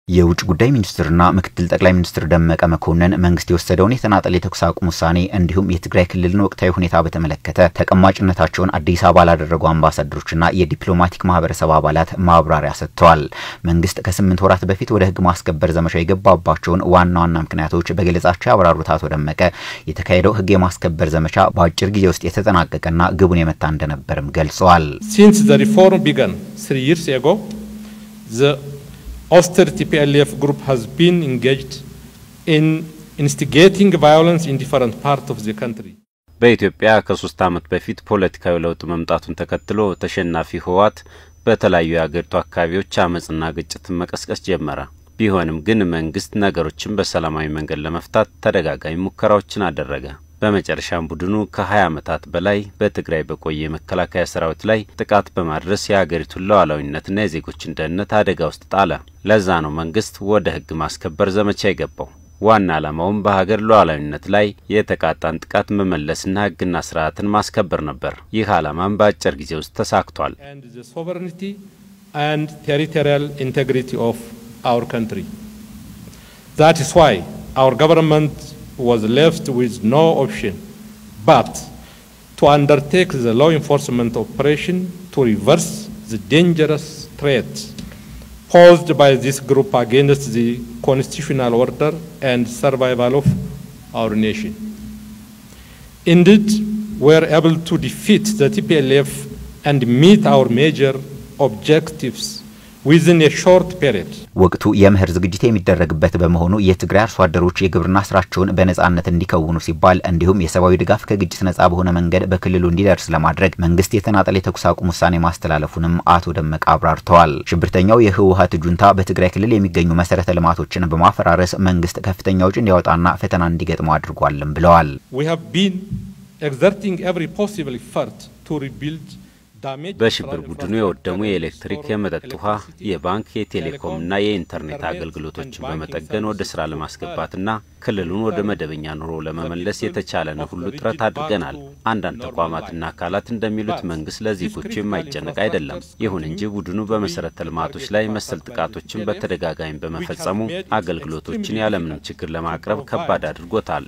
የውጭ ጉዳይ ሚኒስትርና ምክትል ጠቅላይ ሚኒስትር ደመቀ መኮንን መንግስት የወሰደውን የተናጠል የተኩስ አቁም ውሳኔ እንዲሁም የትግራይ ክልልን ወቅታዊ ሁኔታ በተመለከተ ተቀማጭነታቸውን አዲስ አበባ ላደረጉ አምባሳደሮችና የዲፕሎማቲክ ማህበረሰብ አባላት ማብራሪያ ሰጥተዋል። መንግስት ከስምንት ወራት በፊት ወደ ህግ ማስከበር ዘመቻ የገባባቸውን ዋና ዋና ምክንያቶች በገለጻቸው ያብራሩት አቶ ደመቀ የተካሄደው ህግ የማስከበር ዘመቻ በአጭር ጊዜ ውስጥ የተጠናቀቀና ግቡን የመታ እንደነበርም ገልጸዋል። ሲንስ ዘ ሪፎርም ቢገን ስሪ ይርስ ኤጎ austerity TPLF group has been engaged in instigating violence in different parts of the country. በኢትዮጵያ ከሶስት ዓመት በፊት ፖለቲካዊ ለውጥ መምጣቱን ተከትሎ ተሸናፊ ህወሓት በተለያዩ የአገሪቱ አካባቢዎች አመፅና ግጭትን መቀስቀስ ጀመረ። ቢሆንም ግን መንግስት ነገሮችን በሰላማዊ መንገድ ለመፍታት ተደጋጋሚ ሙከራዎችን አደረገ። በመጨረሻም ቡድኑ ከ20 ዓመታት በላይ በትግራይ በቆየ የመከላከያ ሰራዊት ላይ ጥቃት በማድረስ የሀገሪቱን ሉዓላዊነትና የዜጎችን ደህንነት አደጋ ውስጥ ጣለ። ለዛ ነው መንግስት ወደ ህግ ማስከበር ዘመቻ የገባው። ዋና ዓላማውም በሀገር ሉዓላዊነት ላይ የተቃጣን ጥቃት መመለስና ህግና ስርዓትን ማስከበር ነበር። ይህ ዓላማም በአጭር ጊዜ ውስጥ ተሳክቷል። ሶቨሬኒቲ ኤንድ ቴሪቶሪያል ኢንቴግሪቲ ኦፍ አወር ካንትሪ ዛት ኢዝ ዋይ አወር ገቨርንመንት was left with no option but to undertake the law enforcement operation to reverse the dangerous threat posed by this group against the constitutional order and survival of our nation. Indeed, we were able to defeat the TPLF and meet our major objectives ዊዝን የሾርት ፔሪድ ወቅቱ የምህር ዝግጅት የሚደረግበት በመሆኑ የትግራይ አርሶ አደሮች የግብርና ስራቸውን በነጻነት እንዲከውኑ ሲባል እንዲሁም የሰብአዊ ድጋፍ ከግጭት ነጻ በሆነ መንገድ በክልሉ እንዲደርስ ለማድረግ መንግስት የተናጠል የተኩስ አቁም ውሳኔ ማስተላለፉንም አቶ ደመቀ አብራርተዋል። ሽብርተኛው የህወሀት ጁንታ በትግራይ ክልል የሚገኙ መሰረተ ልማቶችን በማፈራረስ መንግስት ከፍተኛ ውጭ እንዲያወጣና ፈተና እንዲገጥመው አድርጓልም ብለዋል። We have been exerting every possible effort to rebuild በሽብር ቡድኑ የወደሙ የኤሌክትሪክ፣ የመጠጥ ውሃ፣ የባንክ፣ የቴሌኮምና የኢንተርኔት አገልግሎቶችን በመጠገን ወደ ስራ ለማስገባትና ክልሉን ወደ መደበኛ ኑሮ ለመመለስ የተቻለን ሁሉ ጥረት አድርገናል። አንዳንድ ተቋማትና አካላት እንደሚሉት መንግስት ለዜጎቹ የማይጨነቅ አይደለም። ይሁን እንጂ ቡድኑ በመሰረተ ልማቶች ላይ መሰል ጥቃቶችን በተደጋጋሚ በመፈጸሙ አገልግሎቶችን ያለምንም ችግር ለማቅረብ ከባድ አድርጎታል።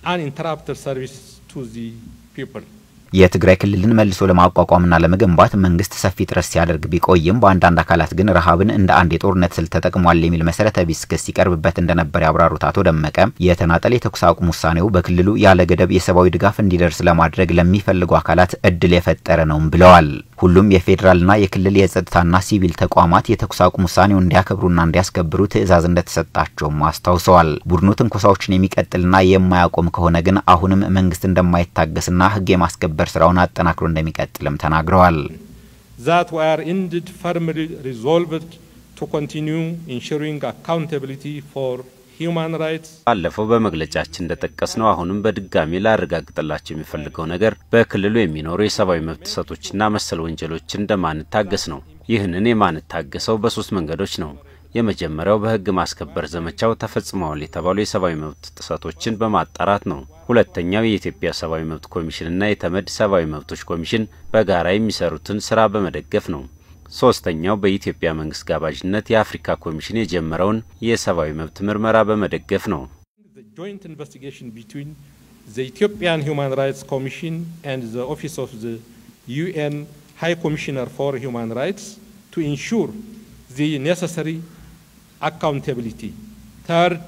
የትግራይ ክልልን መልሶ ለማቋቋምና ለመገንባት መንግስት ሰፊ ጥረት ሲያደርግ ቢቆይም በአንዳንድ አካላት ግን ረሃብን እንደ አንድ የጦርነት ስልት ተጠቅሟል የሚል መሰረተ ቢስ ክስ ሲቀርብበት እንደነበር ያብራሩት አቶ ደመቀ የተናጠል የተኩስ አቁም ውሳኔው በክልሉ ያለ ገደብ የሰብአዊ ድጋፍ እንዲደርስ ለማድረግ ለሚፈልጉ አካላት እድል የፈጠረ ነውም ብለዋል። ሁሉም የፌዴራልና የክልል የጸጥታና ሲቪል ተቋማት የተኩስ አቁም ውሳኔውን እንዲያከብሩና እንዲያስከብሩ ትዕዛዝ እንደተሰጣቸውም አስታውሰዋል። ቡድኑ ትንኮሳዎችን የሚቀጥልና የማያቆም ከሆነ ግን አሁንም መንግስት እንደማይታገስና ህግ የማስከበር የማስከበር ስራውን አጠናክሮ እንደሚቀጥልም ተናግረዋል። that we are indeed firmly resolved to continue ensuring accountability for human rights ባለፈው በመግለጫችን እንደጠቀስነው አሁንም በድጋሚ ላረጋግጥላቸው የሚፈልገው ነገር በክልሉ የሚኖሩ የሰብአዊ መብት ጥሰቶችና መሰል ወንጀሎችን እንደማንታገስ ነው። ይህንን የማንታገሰው በሶስት መንገዶች ነው። የመጀመሪያው በህግ ማስከበር ዘመቻው ተፈጽመዋል የተባሉ የሰብአዊ መብት ጥሰቶችን በማጣራት ነው። ሁለተኛው የኢትዮጵያ ሰብአዊ መብት ኮሚሽንና የተመድ ሰብአዊ መብቶች ኮሚሽን በጋራ የሚሰሩትን ስራ በመደገፍ ነው። ሶስተኛው በኢትዮጵያ መንግስት ጋባዥነት የአፍሪካ ኮሚሽን የጀመረውን የሰብአዊ መብት ምርመራ በመደገፍ ነው። joint investigation between the Ethiopian Human Rights Commission and the Office of the UN High Commissioner for Human Rights to ensure the necessary accountability. Third,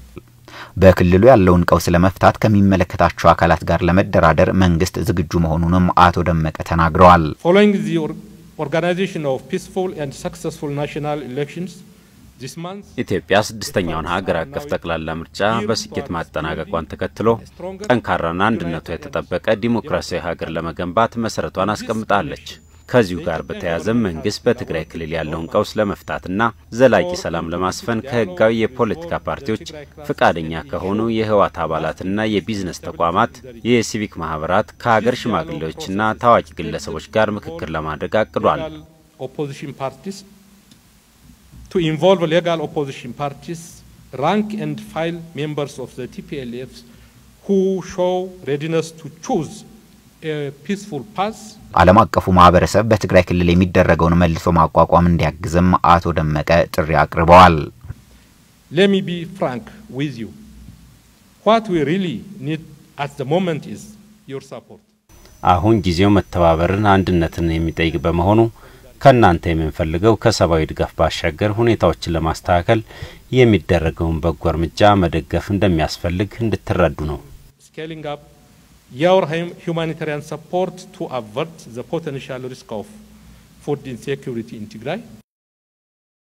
በክልሉ ያለውን ቀውስ ለመፍታት ከሚመለከታቸው አካላት ጋር ለመደራደር መንግስት ዝግጁ መሆኑንም አቶ ደመቀ ተናግረዋል። following the organization of peaceful and successful national elections this month, ኢትዮጵያ ስድስተኛውን ሀገር አቀፍ ጠቅላላ ምርጫ በስኬት ማጠናቀቋን ተከትሎ ጠንካራና አንድነቷ የተጠበቀ ዲሞክራሲያዊ ሀገር ለመገንባት መሰረቷን አስቀምጣለች። ከዚሁ ጋር በተያያዘ መንግስት በትግራይ ክልል ያለውን ቀውስ ለመፍታትና ዘላቂ ሰላም ለማስፈን ከህጋዊ የፖለቲካ ፓርቲዎች ፈቃደኛ ከሆኑ የህወሓት አባላትና የቢዝነስ ተቋማት፣ የሲቪክ ማህበራት፣ ከሀገር ሽማግሌዎችና ታዋቂ ግለሰቦች ጋር ምክክር ለማድረግ አቅዷል። opposition parties to involve legal opposition parties, rank and file members of the TPLF who show readiness to choose a peaceful path ዓለም አቀፉ ማህበረሰብ በትግራይ ክልል የሚደረገውን መልሶ ማቋቋም እንዲያግዝም አቶ ደመቀ ጥሪ አቅርበዋል። let me be frank with you. What we really need at the moment is your support. አሁን ጊዜው መተባበርን፣ አንድነትን የሚጠይቅ በመሆኑ ከእናንተ የምንፈልገው ከሰብአዊ ድጋፍ ባሻገር ሁኔታዎችን ለማስተካከል የሚደረገውን በጎ እርምጃ መደገፍ እንደሚያስፈልግ እንድትረዱ ነው። Scaling up your humanitarian support to avert the potential risk of food insecurity in Tigray.